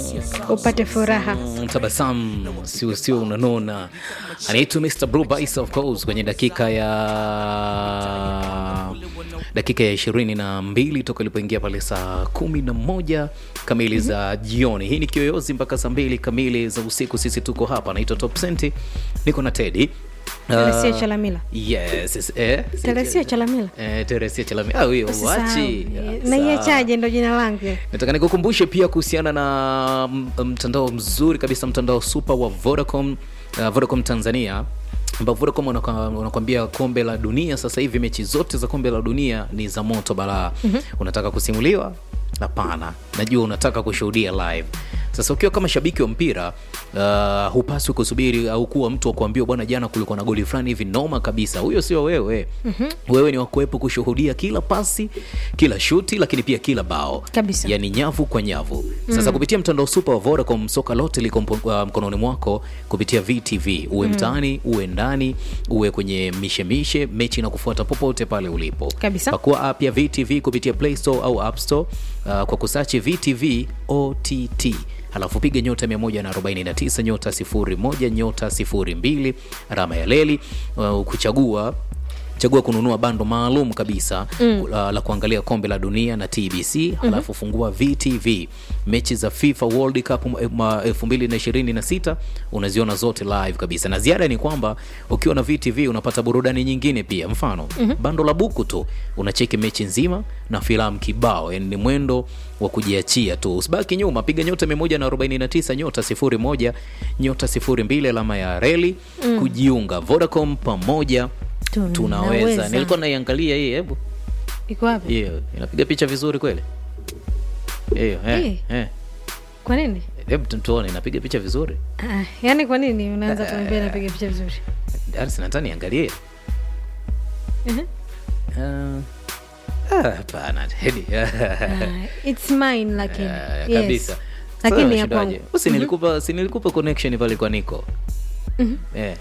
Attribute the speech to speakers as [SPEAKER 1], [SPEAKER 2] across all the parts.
[SPEAKER 1] upate furaha
[SPEAKER 2] Mm, tabasamu sio sio unanona anaitwa Mr. Blue Bice of course kwenye dakika ya dakika ya ishirini na mbili toka ilipoingia pale saa kumi na moja kamili za jioni hii ni kiyoyozi mpaka saa mbili kamili za usiku sisi tuko hapa naitwa top senti niko na tedi
[SPEAKER 1] Teresia Chalamila.
[SPEAKER 2] yes, yes, eh,
[SPEAKER 1] Teresia Chalamila.
[SPEAKER 2] eh, Teresia Chalamila ah, huyo
[SPEAKER 1] Usisahau.
[SPEAKER 2] wachi
[SPEAKER 1] na iachaje ndo jina langu
[SPEAKER 2] nataka nikukumbushe pia kuhusiana na m- mtandao mzuri kabisa mtandao super wa vodacom uh, vodacom tanzania ambao vodacom wanaka- wanakwambia kombe la dunia sasa hivi mechi zote za kombe la dunia ni za moto balaa mm-hmm. unataka kusimuliwa hapana najua unataka kushuhudia live sasa ukiwa kama shabiki wa mpira uh, hupaswi kusubiri au kuwa mtu wa kuambiwa bwana jana kulikuwa na goli fulani hivi noma kabisa huyo sio wewe mm-hmm. wewe ni wakuwepo kushuhudia kila pasi kila shuti lakini pia kila bao
[SPEAKER 1] Kabisa.
[SPEAKER 2] yani nyavu kwa nyavu sasa mm. kupitia mtandao super wa vodacom soka lote liko mpo- uh, mkononi mwako kupitia vtv uwe mm. mtaani uwe ndani uwe kwenye mishemishe mechi na kufuata popote pale ulipo
[SPEAKER 1] Kabisa.
[SPEAKER 2] pakua app ya vtv kupitia play store au app store uh, kwa kusachi vtv ott halafu piga nyota 149 nyota 01 nyota 02 alama ya leli uh, kuchagua chagua kununua bando maalum kabisa mm. la, la kuangalia kombe la dunia na tbc mm-hmm. halafu fungua vtv mechi za fifa world cup m- ma- 2026 unaziona zote live kabisa na ziada ni kwamba ukiwa na vtv unapata burudani nyingine pia mfano mm-hmm. bando la buku tu unacheki mechi nzima na filamu kibao yani ni mwendo wa kujiachia tu usibaki nyuma piga nyota 149 nyota 01 nyota 02 alama ya reli mm. kujiunga vodacom pamoja tunaweza
[SPEAKER 1] Tunaweza.
[SPEAKER 2] nilikuwa naiangalia hii hebu
[SPEAKER 1] iko wapi
[SPEAKER 2] hiyo inapiga picha vizuri kweli hiyo eh,
[SPEAKER 1] Eh.
[SPEAKER 2] eh.
[SPEAKER 1] kwa nini
[SPEAKER 2] hebu tu- tuone inapiga picha vizuri
[SPEAKER 1] ah, yaani kwa nini unaanza kuambia napiga picha vizuri
[SPEAKER 2] arsinata niangalie
[SPEAKER 1] Mhm.
[SPEAKER 2] Ah, ah, hapana Teddy.
[SPEAKER 1] Ah, it's mine lakini
[SPEAKER 2] Ah,
[SPEAKER 1] yes.
[SPEAKER 2] kabisa
[SPEAKER 1] lakini
[SPEAKER 2] Sasa
[SPEAKER 1] ya
[SPEAKER 2] unashindaje?
[SPEAKER 1] kwangu
[SPEAKER 2] Usi nilikupa si nilikupa connection pale kwa niko eh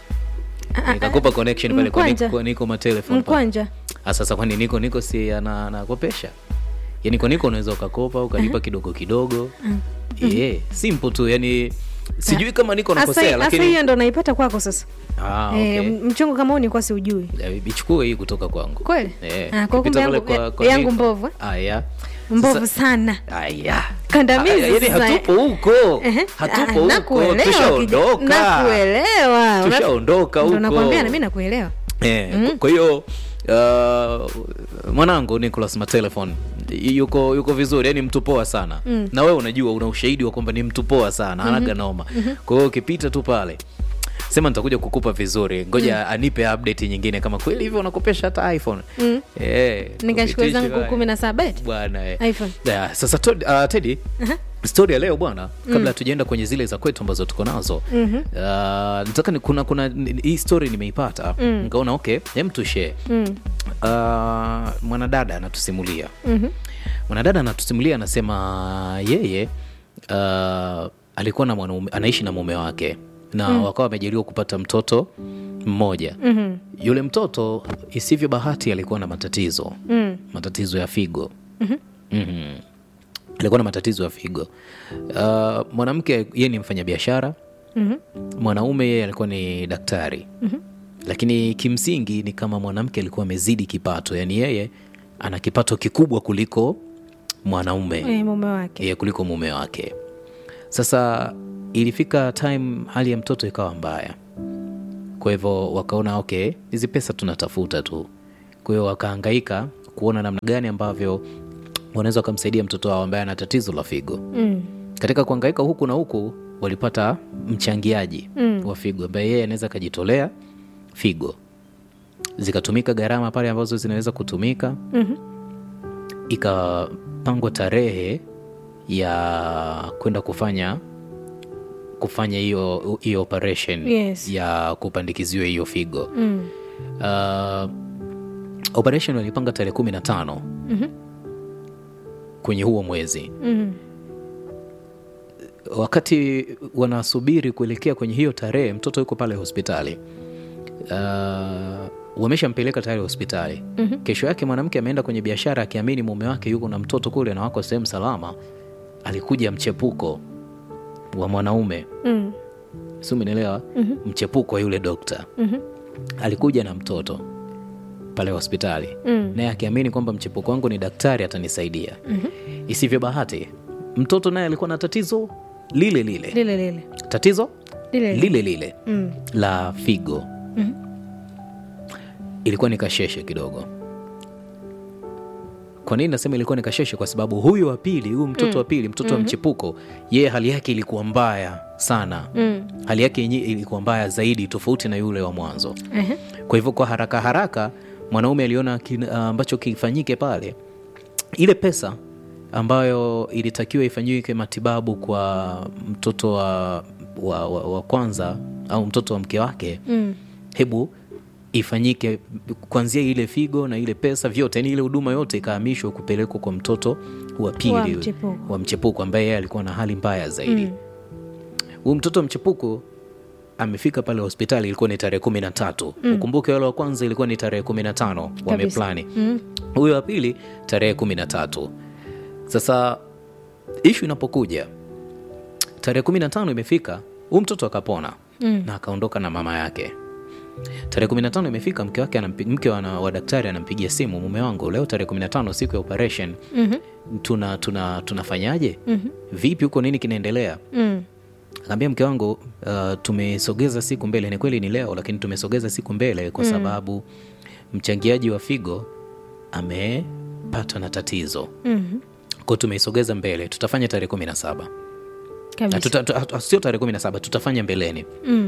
[SPEAKER 1] Ah,
[SPEAKER 2] nikakupa connection pale kwa
[SPEAKER 1] Mkwanja.
[SPEAKER 2] niko niko matelefon pale.
[SPEAKER 1] mkwanja
[SPEAKER 2] Ah, sasa kwani niko niko si ana- anakopesha yani kwa niko unaweza ukakopa ukalipa kidogo kidogo yeah, simple tu yani sijui kama niko nakosea
[SPEAKER 1] hasa
[SPEAKER 2] lakini
[SPEAKER 1] hiyo ndo naipata kwako sasa
[SPEAKER 2] ah,
[SPEAKER 1] Eh,
[SPEAKER 2] okay.
[SPEAKER 1] m- mchongo kama huu nikuwa siujui
[SPEAKER 2] Eh, ichukue hii kutoka kwangu
[SPEAKER 1] Kweli?
[SPEAKER 2] Eh,
[SPEAKER 1] Ah, kwa
[SPEAKER 2] ukipita
[SPEAKER 1] kumbe
[SPEAKER 2] pale
[SPEAKER 1] yangu- yangu mbovu, eh?
[SPEAKER 2] aya
[SPEAKER 1] mbovu sana
[SPEAKER 2] aya
[SPEAKER 1] Kandamizi
[SPEAKER 2] Aya, yani
[SPEAKER 1] sasa, eh?
[SPEAKER 2] hatupo huko
[SPEAKER 1] Ehe.
[SPEAKER 2] hatupo
[SPEAKER 1] Ah,
[SPEAKER 2] huko
[SPEAKER 1] nakuelewa, kija-
[SPEAKER 2] tushaondoka
[SPEAKER 1] nakuelewa Una-
[SPEAKER 2] tushaondoka
[SPEAKER 1] ndo
[SPEAKER 2] huko
[SPEAKER 1] nakwambia na mi nakuelewa
[SPEAKER 2] Eh, kwa hiyo uh, mwanangu Nicholas Matelefon yuko yuko vizuri yani mtu poa sana mm. na wewe unajua una ushahidi wa kwamba ni mtu poa sana mm-hmm. anaga noma mm-hmm. kwa hiyo ukipita tu pale sema nitakuja kukupa vizuri ngoja mm. anipe update nyingine kama kweli hivyo unakopesha hata iphone mm. eh,
[SPEAKER 1] nikachukua
[SPEAKER 2] kupitisha
[SPEAKER 1] zangu
[SPEAKER 2] bwana.
[SPEAKER 1] kumi na saba eti
[SPEAKER 2] bwana eh.
[SPEAKER 1] iphone
[SPEAKER 2] yeah, sasa to, uh, tedi
[SPEAKER 1] Aha.
[SPEAKER 2] stori ya leo bwana kabla hatujaenda kwenye zile za kwetu ambazo tuko nazo mm-hmm. uh, nataka ni, kuna kuna ni- hii story nimeipata mm. nikaona okay hem tushee mm. uh, mwanadada anatusimulia
[SPEAKER 1] Mhm.
[SPEAKER 2] mwanadada anatusimulia anasema yeye uh, alikuwa na mwanaume anaishi na mume wake na mm. wakawa wamejaliwa kupata mtoto mmoja mm-hmm. yule mtoto isivyo bahati alikuwa na matatizo
[SPEAKER 1] Mm.
[SPEAKER 2] matatizo ya figo mm-hmm. Mm-hmm. alikuwa na matatizo ya figo uh, mwanamke yeye ni mfanyabiashara
[SPEAKER 1] Mhm.
[SPEAKER 2] mwanaume yeye alikuwa ni daktari mm-hmm. lakini kimsingi ni kama mwanamke alikuwa amezidi kipato yaani yeye ana kipato kikubwa kuliko mwanaume
[SPEAKER 1] Eh, mume wake
[SPEAKER 2] yeye kuliko mume wake sasa ilifika time hali ya mtoto ikawa mbaya kwa hivyo wakaona okay hizi pesa tunatafuta tu kwa hiyo wakahangaika kuona namna gani ambavyo wanaweza wakamsaidia mtoto wao ambaye ana tatizo la figo
[SPEAKER 1] Mm.
[SPEAKER 2] katika kuhangaika huku na huku walipata mchangiaji
[SPEAKER 1] Mm.
[SPEAKER 2] wa figo ambaye yeye anaweza akajitolea figo zikatumika gharama pale ambazo zinaweza kutumika
[SPEAKER 1] Mhm.
[SPEAKER 2] ikapangwa tarehe ya kwenda kufanya kufanya hiyo hiyo operation
[SPEAKER 1] Yes.
[SPEAKER 2] ya kupandikiziwa hiyo figo
[SPEAKER 1] Mm.
[SPEAKER 2] uh, operation walipanga tarehe kumi na tano
[SPEAKER 1] Mhm.
[SPEAKER 2] kwenye huo mwezi
[SPEAKER 1] Mhm.
[SPEAKER 2] wakati wanasubiri kuelekea kwenye hiyo tarehe mtoto yuko pale hospitali uh, wameshampeleka tayari hospitali mm-hmm. kesho yake mwanamke ameenda kwenye biashara akiamini mume wake yuko na mtoto kule na wako sehemu salama alikuja mchepuko wa mwanaume
[SPEAKER 1] Mm.
[SPEAKER 2] si umenielewa mm-hmm. mchepuko wa yule dokta
[SPEAKER 1] Mhm.
[SPEAKER 2] alikuja na mtoto pale hospitali
[SPEAKER 1] Mm.
[SPEAKER 2] naye akiamini kwamba mchepuko wangu ni daktari atanisaidia mm-hmm. isivyo bahati mtoto naye alikuwa na tatizo lile lile
[SPEAKER 1] lile lile
[SPEAKER 2] tatizo
[SPEAKER 1] lile
[SPEAKER 2] lile lile
[SPEAKER 1] Mm.
[SPEAKER 2] la figo
[SPEAKER 1] Mhm.
[SPEAKER 2] ilikuwa ni kasheshe kidogo kwa nini nasema ilikuwa ni kasheshe kwa sababu huyu wa pili huyu mtoto wa pili mtoto wa mchepuko yeye hali yake ilikuwa mbaya sana
[SPEAKER 1] Mm.
[SPEAKER 2] hali yake yenyewe ilikuwa mbaya zaidi tofauti na yule wa mwanzo
[SPEAKER 1] Ehe.
[SPEAKER 2] kwa hivyo kwa haraka haraka mwanaume aliona kin- ambacho kifanyike pale ile pesa ambayo ilitakiwa ifanyike matibabu kwa mtoto wa, wa, wa, wa kwanza au mtoto wa mke wake
[SPEAKER 1] Mm.
[SPEAKER 3] hebu ifanyike kuanzia ile figo na ile pesa vyote yani ile huduma yote ikahamishwa kupelekwa kwa mtoto wa pili
[SPEAKER 1] Wa mchepuko.
[SPEAKER 2] wa mchepuko ambaye yeye alikuwa na hali mbaya zaidi huyu mtoto wa mchepuko amefika pale hospitali ilikuwa ni tarehe kumi na tatu ukumbuke wale wa kwanza ilikuwa ni tarehe kumi na tano wameplani
[SPEAKER 1] Mm.
[SPEAKER 2] huyo wa pili tarehe kumi na tatu sasa ishu inapokuja tarehe kumi na tano imefika huyu mtoto akapona
[SPEAKER 1] Mm.
[SPEAKER 2] na akaondoka na mama yake tarehe kumi na tano imefika mke wake anampi- mke wa, wa daktari anampigia simu mume wangu leo tarehe kumi na tano siku ya operation
[SPEAKER 1] Mhm.
[SPEAKER 2] tuna tuna tunafanyaje
[SPEAKER 1] Mhm.
[SPEAKER 2] vipi huko nini kinaendelea
[SPEAKER 1] Mm.
[SPEAKER 2] akaambia mke wangu uh, tumesogeza siku mbele ni kweli ni leo lakini tumesogeza siku mbele kwa sababu mchangiaji wa figo amepatwa na tatizo
[SPEAKER 1] Mhm.
[SPEAKER 2] kwao tumeisogeza mbele tutafanya tarehe kumi na saba
[SPEAKER 1] Kabisa.
[SPEAKER 2] tuta, tuta, sio tarehe kumi na saba tutafanya mbeleni
[SPEAKER 1] Mm.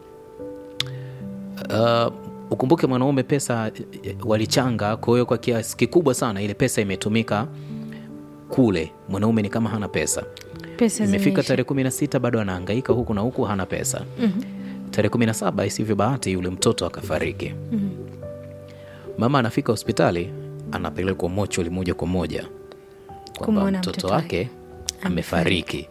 [SPEAKER 2] uh, ukumbuke mwanaume pesa eh, walichanga kwa hiyo kwa kiasi kikubwa sana ile pesa imetumika kule mwanaume ni kama hana pesa
[SPEAKER 1] Pesa
[SPEAKER 2] imefika
[SPEAKER 1] zimeisha.
[SPEAKER 2] tarehe kumi na sita bado anahangaika huku na huku hana pesa
[SPEAKER 1] Mhm.
[SPEAKER 2] tarehe kumi na saba isivyo bahati yule mtoto akafariki
[SPEAKER 1] Mhm.
[SPEAKER 2] mama anafika hospitali anapelekwa mocholi moja kwa moja kwamba
[SPEAKER 1] Kumwona
[SPEAKER 2] mtoto
[SPEAKER 1] mtoto
[SPEAKER 2] wake amefariki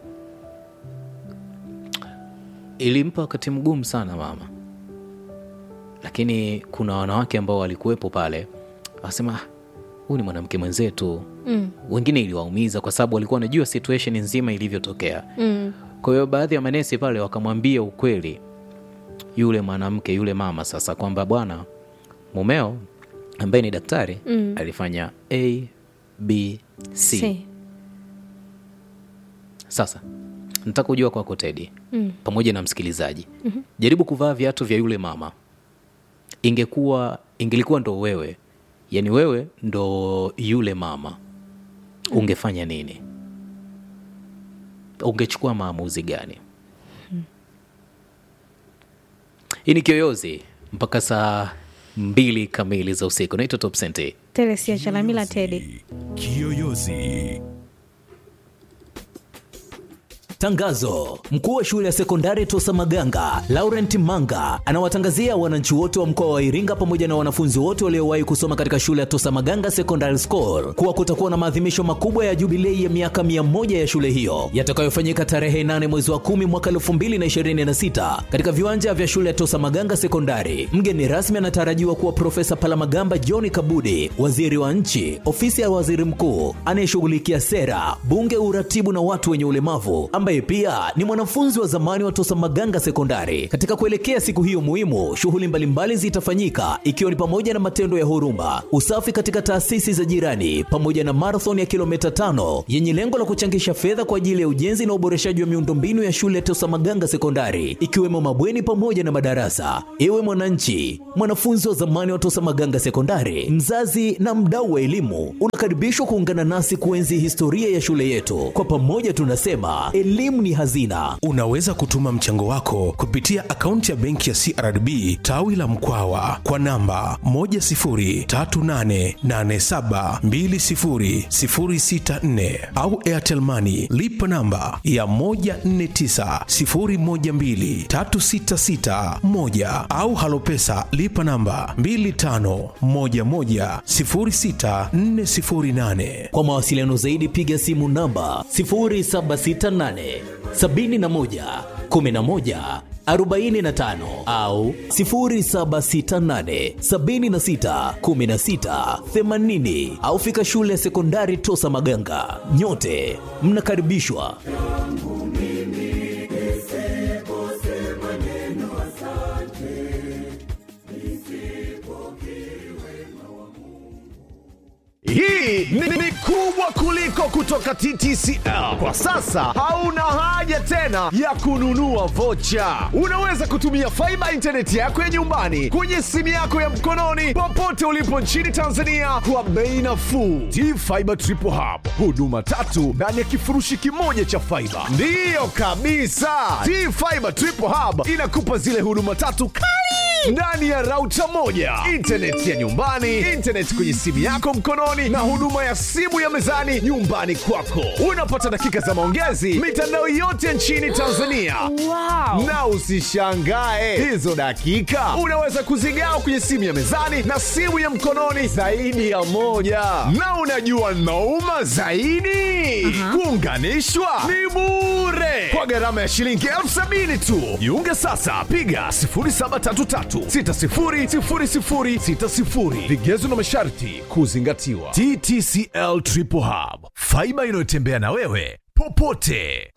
[SPEAKER 2] ilimpa wakati mgumu sana mama lakini kuna wanawake ambao walikuwepo pale wasema "Ah, huyu ni mwanamke mwenzetu
[SPEAKER 1] Mm.
[SPEAKER 2] wengine iliwaumiza kwa sababu walikuwa wanajua situation nzima ilivyotokea
[SPEAKER 1] Mm.
[SPEAKER 2] kwa hiyo baadhi ya manesi pale wakamwambia ukweli yule mwanamke yule mama sasa kwamba bwana mumeo ambaye ni daktari
[SPEAKER 1] Mm.
[SPEAKER 2] alifanya a b c
[SPEAKER 1] Si.
[SPEAKER 2] sasa nataka kujua kwako tedi
[SPEAKER 1] Mm.
[SPEAKER 2] pamoja na msikilizaji mm-hmm. jaribu kuvaa viatu vya yule mama ingekuwa ingelikuwa ndo wewe yaani wewe ndo yule mama ungefanya nini ungechukua maamuzi gani hii ni kiyoyozi mpaka saa mbili kamili za usiku naitwa top Sente.
[SPEAKER 1] Telesia Chalamila Tedi.
[SPEAKER 4] Kiyoyozi.
[SPEAKER 5] Tangazo: mkuu wa shule ya sekondari Tosa Maganga Laurent Manga anawatangazia wananchi wote wa mkoa wa Iringa pamoja na wanafunzi wote waliowahi kusoma katika shule ya Tosa Maganga Secondary School kuwa kutakuwa na maadhimisho makubwa ya jubilei ya miaka mia moja ya shule hiyo yatakayofanyika tarehe 8 mwezi wa 10 mwaka 2026 katika viwanja vya shule ya Tosa Maganga Sekondari. Mgeni rasmi anatarajiwa kuwa Profesa Palamagamba John Kabudi, waziri wa nchi, ofisi ya waziri mkuu anayeshughulikia sera, bunge, uratibu na watu wenye ulemavu, ambaye pia ni mwanafunzi wa zamani wa Tosa Maganga Sekondari. Katika kuelekea siku hiyo muhimu, shughuli mbalimbali zitafanyika ikiwa ni pamoja na matendo ya huruma, usafi katika taasisi za jirani, pamoja na marathon ya kilomita tano yenye lengo la kuchangisha fedha kwa ajili ya ujenzi na uboreshaji wa miundombinu ya shule ya Tosa Maganga Sekondari, ikiwemo mabweni pamoja na madarasa. Ewe mwananchi, mwanafunzi wa zamani wa Tosa Maganga Sekondari, mzazi na mdau wa elimu, unakaribishwa kuungana nasi kuenzi historia ya shule yetu. Kwa pamoja tunasema elimu ni hazina.
[SPEAKER 4] Unaweza kutuma mchango wako kupitia akaunti ya benki ya CRDB tawi la Mkwawa kwa namba 10388720064 au Airtel Money lipa namba ya 1490123661 au Halopesa lipa namba 25110648.
[SPEAKER 5] Kwa mawasiliano zaidi piga simu namba 0768 71 11 45 au 0768 76 16 80 au fika shule ya sekondari Tosa Maganga. Nyote mnakaribishwa.
[SPEAKER 6] hii ni, ni kubwa kuliko kutoka TTCL. Kwa sasa hauna haja tena ya kununua vocha. Unaweza kutumia faiba intaneti yako ya nyumbani kwenye simu yako ya mkononi popote ulipo nchini Tanzania kwa bei nafuu. T-Fiber Triple Hub, huduma tatu ndani ya kifurushi kimoja cha faiba. Ndiyo kabisa, T-Fiber Triple Hub inakupa zile huduma tatu kali ndani ya rauta moja, intaneti ya nyumbani, intaneti kwenye simu yako mkononi, na huduma ya simu ya mezani nyumbani kwako. Unapata dakika za maongezi mitandao yote nchini Tanzania.
[SPEAKER 1] Wow.
[SPEAKER 6] Na usishangae hizo dakika unaweza kuzigawa kwenye simu ya mezani na simu ya mkononi zaidi ya moja. Na unajua nauma zaidi, kuunganishwa ni bure kwa gharama ya shilingi elfu sabini tu. Jiunge sasa, piga 0733600060. Vigezo na masharti kuzingatiwa. TTCL Triple Hub, faiba inayotembea na wewe popote.